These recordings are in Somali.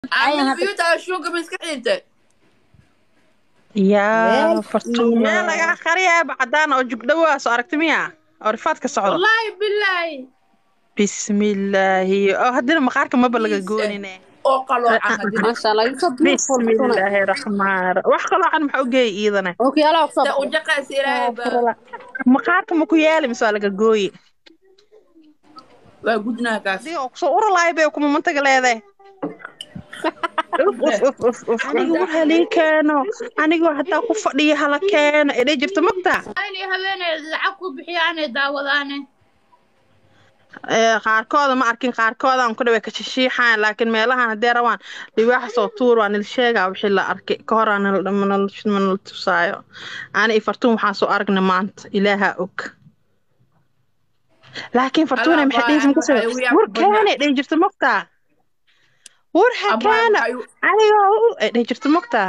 Aamin biyuuta shuunka ma iska xidhintay yaa fartuun iyo- meel lagaa qariyaaba cadaan oo jugdhawa soo aragti miya oo rifaad ka socdo wallaahi bilaahi bismillaahi oo haddana maqaarka maba laga Please, goonine oo qaloocan hadina maasha allah you so beautiful Fortuna. bismillaahi raxmaan wax qaloocan maxaa u geeya iidane ookiyaalaha kusoo ta baxay u jaqaysa ilaahay baa maqaarka ma ku yaali mise waa laga gooyi waa gudnaa kaas adiga oo kusoo uralaay bay kuma mantaga leedahay aniga war halii keeno anigoo hataa ku fadhiya hala keeno edhay jirta magta inay habeenay lacag ku bixiyaanay daawadaane Ee, qaarkooda ma arkin qaarkooda aan ku dhaway ka shishiixaan laakiin meelahan haddee rabaan liwaaxa soo tuur waa nil sheegaa wixii la arkay ka hor aan manala tusaayo ani iyo fartuun waxaan soo aragnay maanta ilaahaa og laakiin fartuune Allah maxay baa dhehaysa aan makasoo waxay ugu war yaab badnaa. kaane dheh jirta mogtaa war ha kaana anigoo u ay dheh jirta mogtaa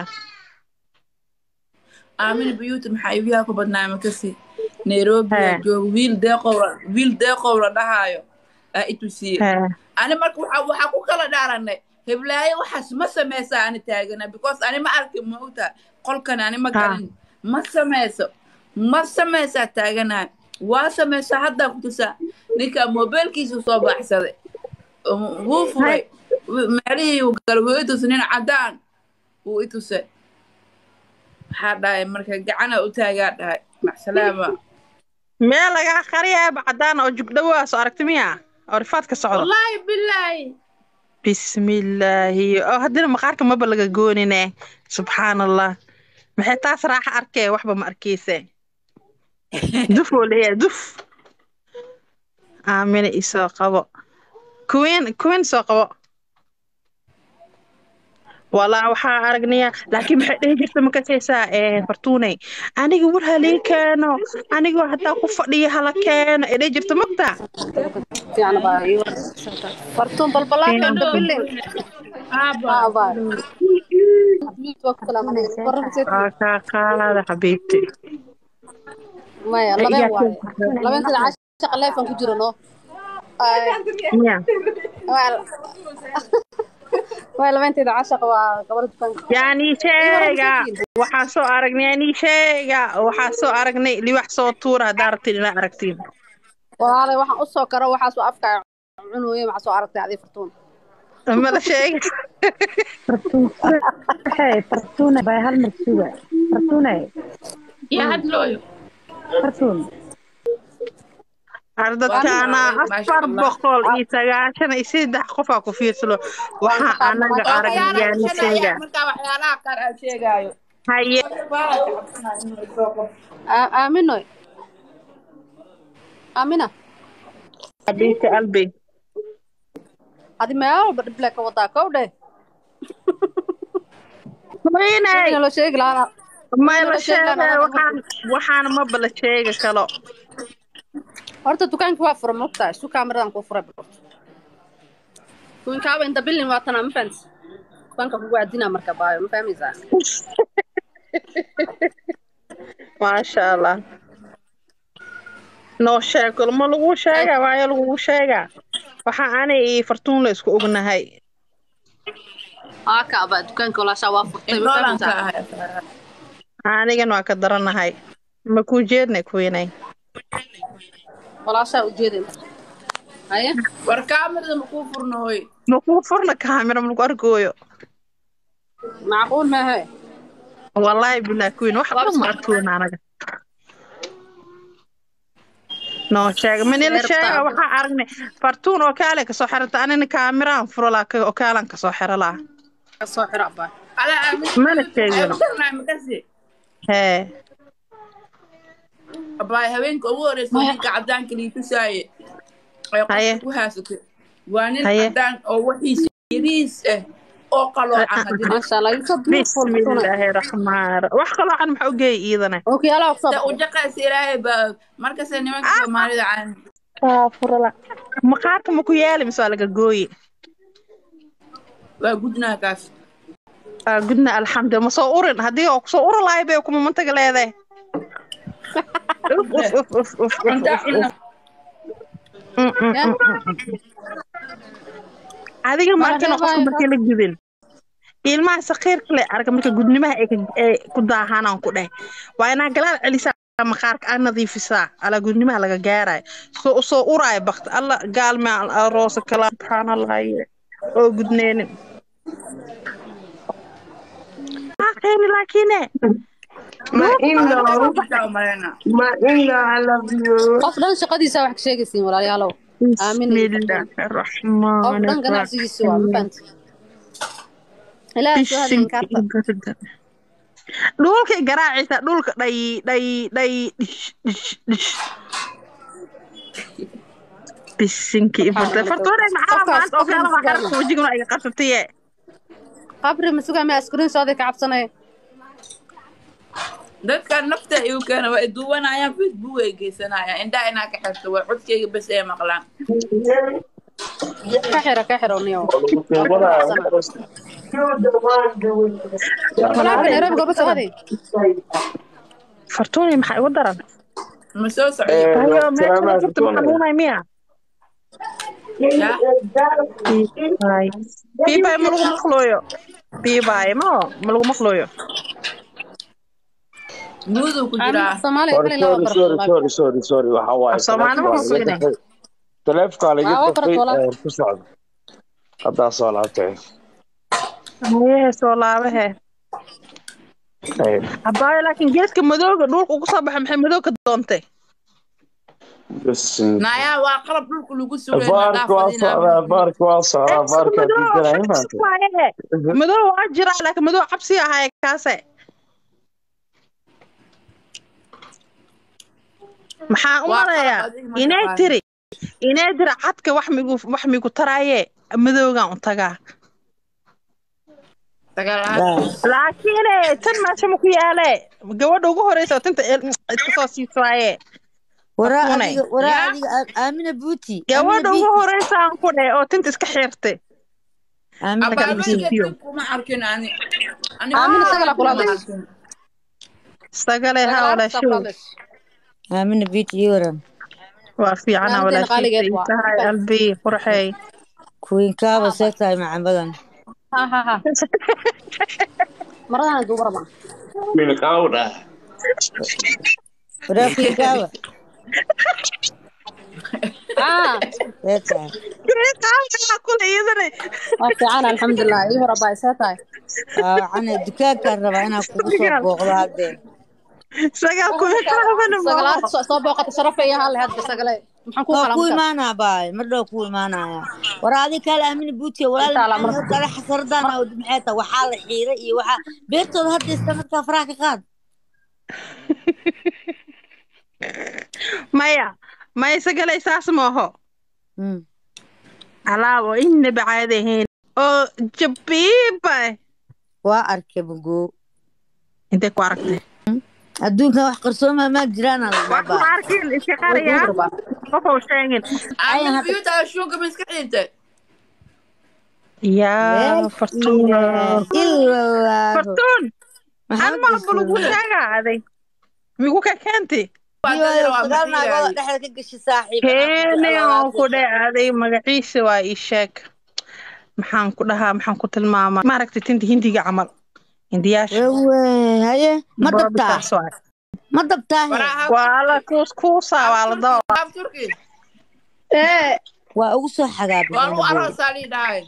aamin biyuuta maxaa igu yaa ku badnaa makasi nairobi aa Haa. jooga wiil deeqow la- wiil deeqow la dhahaayo aa i tusiye Haa. ani marka waxaa waxaa ku kala dhaaranay heblaayo waxaas ma sameysaa ani taagana because ani ma arkin ma ogtaa qolkan ani ma Ha. galin ma sameyso ma sameysaa taaganahay waa sameysaa haddaa ku tusaa ninka mobilkiisu soo baxsaday Um, wuu furay meelihii uu galay wuu i tusay nin cadaan wuu i tusay waxaa dhahay marka gacana u taagaa dhahay macsalaama meel lagaa qariyaaba cadaan oo jugdhawa soo aragti miya oo rifaad ka socdo wallaahi bilaahi bismillaahi oo haddana maqaarka maba laga goonine subxaan allah maxay taas raaxa arkee waxba ma arkeyse duf oo leeyahay duf aamina isoo qabo kuween kuween soo qabo walaa waxaa aragnaya laakiin maxay dhihi jirta makasaysaa ee fartuuney aniga war halii keeno anigoo hataa ku fadhiya hala keeno ee dhihi jirta mogta fiican baa ii fartuun balbalaakan Hello. dabilin aaba aa baa waa ku salaamanaysa wararka waa kaa qaada xabiibti maya Yaa labeen waaye keen- labeen sida cashaqa leefan ku jiro no miya waa labeenteeda cashaqa waa gabadha dukaanka yaani sheega waxaan soo aragnay yaani sheega waxaan soo aragnay liwax soo tuura haddaa rabtiin inaa aragtiin walaalay waxaan u soo karo waxaas waa afka cunooye maxaa soo aragtay adii fartuun mala sheega Hey, Fortuna bay hal mar suga. Fortuna, yaa hadlooyo Fortun. ardadkaana Maasha afar Allah. boqol iyo sagaashan iyo saddex qofaa ku fiirsalo waxaa anaga aragnay yaani sheega markaa waxyaalaha qaar aan sheegaayo haye Aa- aaminoy aamina xabiibti albi adi meel walba dhible ka wadaa kow dheh Hooyanay, ina loo sheegi lahaa may la sheega waxaan waxaana maba la sheega kalo horta dukaanka waa fura mogtahay su kaamiradan kuu furay bal dukaankaaba inta bilin waa tanaa ma fahamtid dukaanka kugu adinaa marka baayo ma fahmaysaa maasha allah noo sheeg ma lagu sheega waayo lagugu sheegaa waxaa ani iyo fartuun la isku ognahay aa kaaba dukaanka walaashaa waa furtay ma noolanka fahmaysaa ahay anigana waa ka daranahay ma kuu jeednay kuwinay walaashaa ujeeday haye war kaamirada makuu furno hoy ma kuu furna kaamira ma lagu argooyo macquul maahe wallaahi bilaa kuwin wax dhan ma arkoon anaga noo sheega manila sheega waxaa aragnay fartuun oo kaale kasoo xirata anina kaamiraan furo laa oo kaalan kasoo xiro laa ka soo xiro abaa ala aamin mana sheegino ayutarnaa makasi hee abaay habeenka ugu horeysa ninka cadaanka lii tusaaye ay Haye. qofka ku haysatay waa nin Haye. cadaan oo waxiisa yariis ah oo qaloocan hadina maasha allah you so beautiful Fortuna. bismillaahi raxmaan wax kaloo can maxaa u geeya iidane ookiyaalaha kusoo ta u baxay jaqaysa ilaahay baa markasta nimanka soomaalida caan furala maqaarka ma ku yaali mise waa laga gooyi waa gudnaa kaas Aa, gudna alxamdu ma soo urin haddii oo kusoo uri lahay bay kuma mantaga leedahay Uf, uf, uf, uf, uf, uf, cunta uf, cunna uf. Mm, mm, mm, mm, mm. adiga markan Waa qofka reebaya. markii la gudin ilmaha sakiirka le arka marka gudnimaha ay ka- ay ku daahanaan ku dheh waa inaa galaal celisaa maqaarka aa nadiifisaa alaa gudnimaha laga gaarayo soo usoo uraayo bakti alla gaalme aroosa kala subxaanallahi oo gudneenin aqeeni laakiine Ma indo, Xitaa umaleyna. ma indo, I love you. qof dhan shaqadiisa wax ka sheegaysiin walaalayaalow aamin iyo bismillaahi qof raxmaani dhan ganacsigiisa waa ma fahanti ilaahay soo hadlayin karta dhulka garaacaysa dhulka dhay dhay dhay dhish dhish dhish bisinki ifurta fartoore maxaa Qofkaas- maanta oo kale qofkaas waxaa gaarna. wajiguna iga qabsataye qabri masuga ma askuriin sooday ka cabsanaya dadkan nafta igu keena waa iduwanayaan facebook ay geysanayaan indhaha inaa ka xirto waa codkayga bes ay maqlaan ka xira ka xiro niyo You're the one doing this. walaalaha nairobi goorma soo aday fartoone maxaa igu daran ma soo socdo hayo meesha furta ma xanuunay miya ya Hay. biibay ma lagu maqlooyo biibay ma ma lagu maqlooyo nuuduu ku jiraa soomaaliya kale laba sorry sorry barto sorry sorry sorry waxa waaye Soomaali ma taleefonka ku laga dafay taleefonka laga Waa, waa dafay barto walaal. ee, ku socda haddaa soo laabtay hayehe soo laabahe Ee, abaayo laakiin geedka madooga dhulka ugu soo baxay maxay madoog ka doontay bas nayaa waa qalab dhulka lagu sugay baarka waa socdaa baarka waa socdaa baarka diidanaa imaanta madow waa jiraa laakiin madow cabsi ahay kaase maxaa u Waa maleeyaa qalab adiga ma inay taqaan. tiri inay tiri cadka wax migu wax migu taraaye madowgan u tagaa laakiin eh, tan meesha ma ku yaale gabadha ugu horeysa oo tinta el- iska soo siisaaye waraa Akunay. adiga waraa Ya. adiga Aa- aamina buuti gabadha Aamina ugu Buuti. horeysa aan ku dheh oo tinta iska xirtay aamina Marka buuti. Abaayo- abaabeelka dib kuma arkin ani Ani Aamin ma isaga la kula hadlay. arkin. sagale ha walaashow aamina buuti ii waran waa fiicana Maalinteena qaaligeed waa. walaashay albi qurxey kuwiinkaaba see tahay macan badan ha ha ha maradana duuba rabaa milkawdha waraa kuwiinkaaba ah see tahay qaabkaa kule iyadana waa fiican alxamdulilah ii hor abaa isee tahay waacane dukaankaan rabaa inaan kugu soo booqdo haddee sagaa kule qaabana sagalaad soo soo booqata sharafa iyo hal hadda sagale maxaan ku waa kala ku markaa imaanaa baay mar dhow ku imaanaya war adi kale aamina buuti walaal Intaa la maxaa marka. kale xasardaan awd maxay tahay waxaa la xiiray iyo waxaa beertooda hadda iska markaa faraha ka qaad maya maya sagalay saas maaho Mm. alaab oo inaba caadi ahayn oo jabiiba waa arkay bugoo intay ku aragtay adduunkan wax qarsooma maa jiraan aan wax ma arkin iska qaraya qof oo sheegin Aamin biyuuta shuunka ma iska xidhintay yaa fartuun ilaa fartuun an malba lagu sheegaaday migu ka keentay Waa dad yar oo aan sagaal naagooda maxiirayo. dhexda ka gashi saaxiib keene oo ku dhacday magaciisa waa ii sheeg maxaan ku dhahaa maxaan ku tilmaamaa maaragtay tinta hindiga camal hindiyaasha wewe haye ma dabtaa Boobisaas waay. ma dabtaa he Waraa waa la kuus kuusaa waa la doo haaf turki waa ugu soo waa lagu xagaabay aroosaa lii dhahay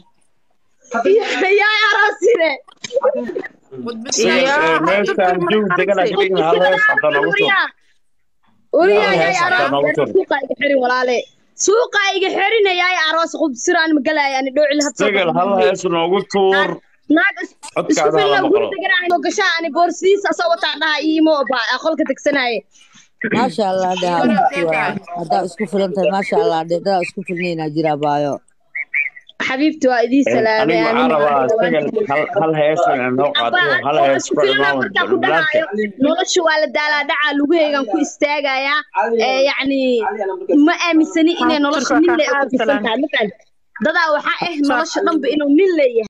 Iyo- meeshaan joog degana ka dhigna hal hees hadda noogu tur Uriyaay Hal hees hadda noogu tur suuqa iga xirin walaale suuqa iga xirinayay aroos qubsiraan magalaya ani dhowcil sagal hal hees noogu tuur naag is- isku codkaada filna hala guri maqlo deganaa oo gashaa ani boorsidiisa asoo wataa dhaha iimo baa qolka degsanaye maasha allah dhe haddaa isku filan tahay maasha allah dhe dadaa isku filnaynaa jira baayo xabiibti waa idii salaamay anigu waxaan rabaa sagal hal- hal hees inaan noo qaato hal hees isku ku filna imaamad markaa ku balbalaadka dhahaayo nolosha waa la daalaa dhacaa lugaheygan ku istaagayaa ee yacni ma aaminsani inay nolosha nin le ku dhisan tahay ma fahanti dadaa waxaa ah nolosha dhanba inuu nin leeyahay